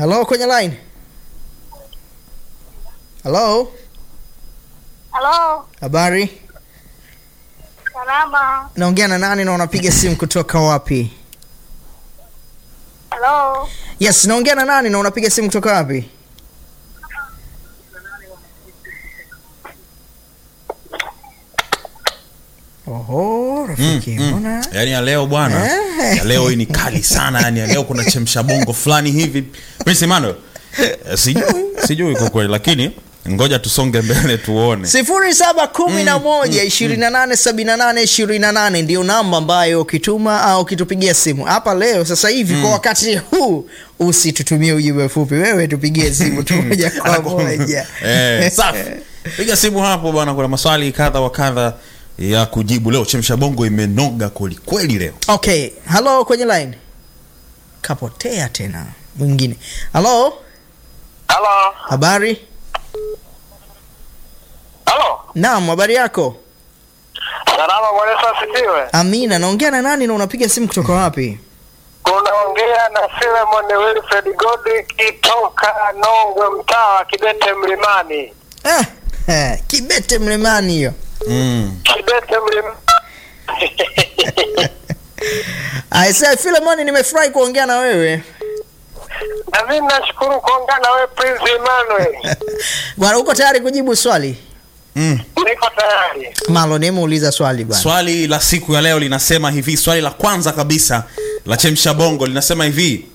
Hello kwenye line. Hello, Halo, habari? salama. Naongea na nani na unapiga simu kutoka wapi? Halo, Yes, naongea na nani na unapiga simu kutoka wapi? Oho, rafiki, Mm, mm. mbona? Yaani ya leo bwana, Eh. ya leo hii ni kali sana. Yani ya leo kuna chemsha bongo fulani hivi. Prince Emmanuel, eh, sijui sijui kwa kweli, lakini ngoja tusonge mbele tuone. sifuri saba kumi na moja ishirini na nane sabini na nane ishirini na nane ndio namba ambayo ukituma au ukitupigia simu hapa leo sasa hivi kwa wakati huu usitutumie ujumbe mfupi wewe tupigie simu tu moja kwa moja eh, safi. Piga simu hapo bwana, kuna maswali kadha wa kadha ya kujibu leo. Chemsha bongo imenoga kweli kweli leo. okay halo kwenye line kapotea tena mwingine halo Halo. habari Halo. naam habari yako Salama Bwana Yesu asifiwe. amina naongea na nani na unapiga simu kutoka wapi Unaongea na Philemon Wilfred Godrick toka Nongwe mtaa wa Kibete Mlimani. ah, eh, kibete mlimani hiyo Mm. Kibete Mlimani. aise filemoni nimefurahi kuongea na wewe Na mimi nashukuru kuongea na wewe Prince Emmanuel. bwana uko tayari kujibu swali Mm. Niko tayari. malo muuliza swali bwana Swali la siku ya leo linasema hivi, swali la kwanza kabisa la chemsha bongo linasema hivi.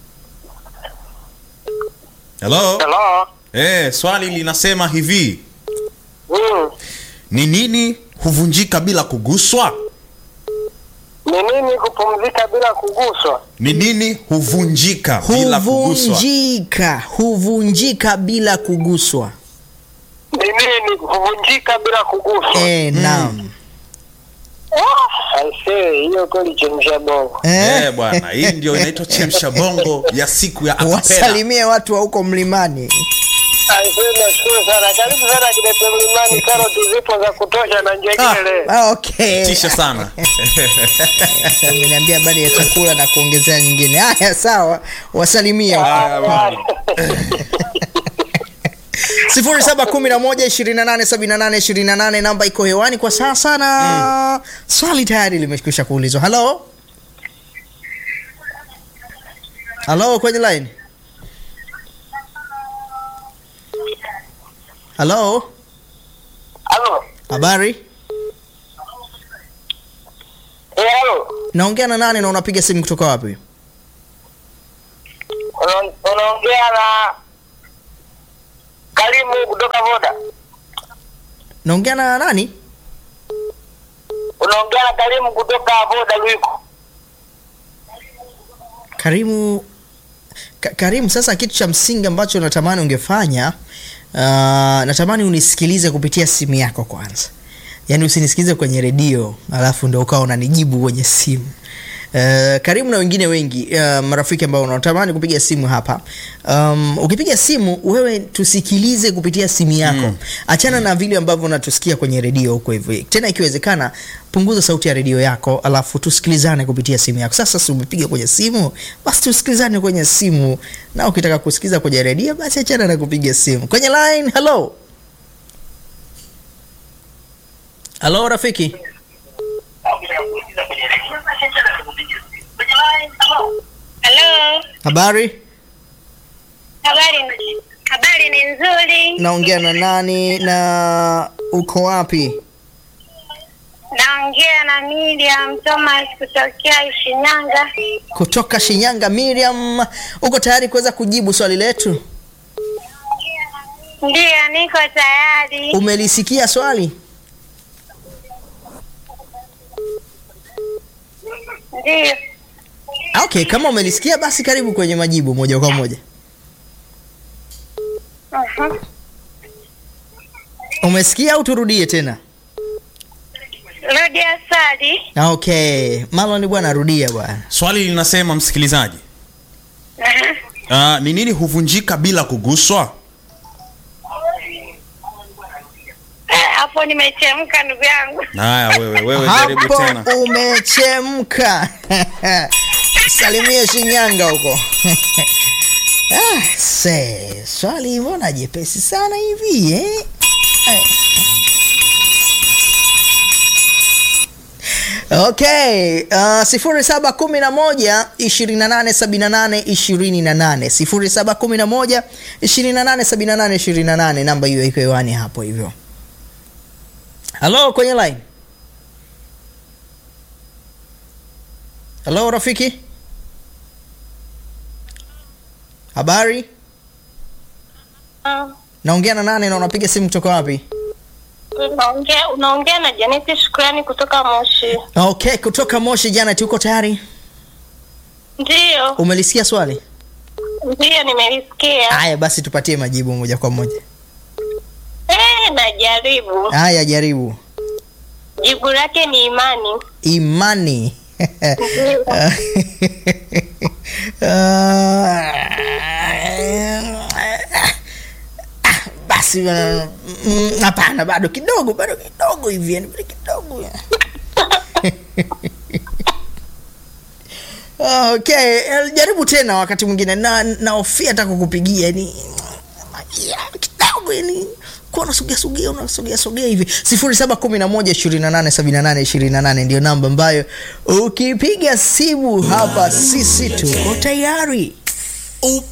Hello? Hello. Eh, swali linasema hivi. Mm. Ni nini huvunjika bila kuguswa? Ni nini kupumzika bila kuguswa? Ni nini huvunjika bila kuguswa? huvunjika huvunjika bila kuguswa Ni nini kuvunjika bila kuguswa? e, naam Ah, aisee, hiyo kweli chemsha bongo. Eh, Eh, bwana, hii ndio inaitwa chemsha bongo ya siku ya akapela. wasalimie watu wa huko mlimani Aisee, nashukuru sana. Karibu sana Kibete Mlimani, karoti zipo za kutosha na njegele. ah, okay Tisha sana. Sasa ameniambia habari ya chakula na kuongezea nyingine haya sawa wasalimie sifuri saba kumi na moja ishirini na nane sabini na nane ishirini na nane namba iko hewani kwa sasa na swali tayari limekwisha kuulizwa halo halo kwenye line halo Halo. habari Eh, halo. naongea na nani na unapiga simu kutoka wapi Una- Unaongea na Karimu kutoka Voda. naongea na nani Unaongea na Karimu kutoka Voda Luiko. Karimu Ka, Karimu, sasa kitu cha msingi ambacho natamani ungefanya uh, natamani unisikilize kupitia simu yako kwanza, yaani usinisikilize kwenye redio alafu ndo ukawa unanijibu kwenye simu. Uh, Karimu na wengine wengi uh, marafiki ambao unatamani kupiga simu hapa um, ukipiga simu wewe tusikilize kupitia simu yako mm. Achana na vile ambavyo unatusikia kwenye redio huko hivyo. Tena ikiwezekana punguza sauti ya redio yako, alafu tusikilizane kupitia simu yako. Sasa si umepiga kwenye simu, basi tusikilizane kwenye simu, na ukitaka kusikiza kwenye redio, basi achana na kupiga simu kwenye line. Hello, hello rafiki. Halo, Habari, habari habari ni nzuri. naongea na nani na uko wapi? Naongea na Miriam Thomas kutokea Shinyanga. Kutoka Shinyanga. Miriam, uko tayari kuweza kujibu swali letu? Ndiyo, niko tayari. Umelisikia swali? Ndiyo, Ah, Okay, kama umelisikia basi karibu kwenye majibu moja kwa moja. Mhm. Umesikia au turudie tena? rudia swali. Ah, Okay, Marlon bwana, rudia bwana. Swali linasema msikilizaji, Mhm. ah, ni nini huvunjika bila kuguswa? Eh, Hapo nimechemka ndugu yangu. Haya, wewe wewe, jaribu tena. Hapo umechemka. Salimie Shinyanga huko. Ah, se, swali mbona jepesi sana hivi eh? Eh. Okay, uh, sifuri saba kumi na moja ishirini na nane sabini na nane ishirini na nane sifuri saba kumi na moja ishirini na nane sabini na nane ishirini na nane namba hiyo iko hewani hapo hivyo. Halo, kwenye line. Halo rafiki, habari? Ah, Naongea na nane na unapiga simu kutoka wapi? unaongea unaongea na Janeti Shukrani kutoka Moshi. Okay, kutoka Moshi. Jana tuko tayari. Ndiyo, Umelisikia swali? ndiyo nimelisikia. Haya basi, tupatie majibu moja kwa moja. Eh, najaribu. Haya, jaribu. Jibu lake ni imani. Imani. Ndiyo. Ah, basi uh, mm, hapana, bado kidogo, bado kidogo hivi, yani bado kidogo. Okay, eh, jaribu tena wakati mwingine na naofia hata kukupigia yani ya, kidogo yani kuwa unasogea sogea unasogea sogea hivi sifuri saba kumi na moja ishirini na nane sabini na nane ishirini na nane ndio namba ambayo ukipiga simu hapa sisi tuko tayari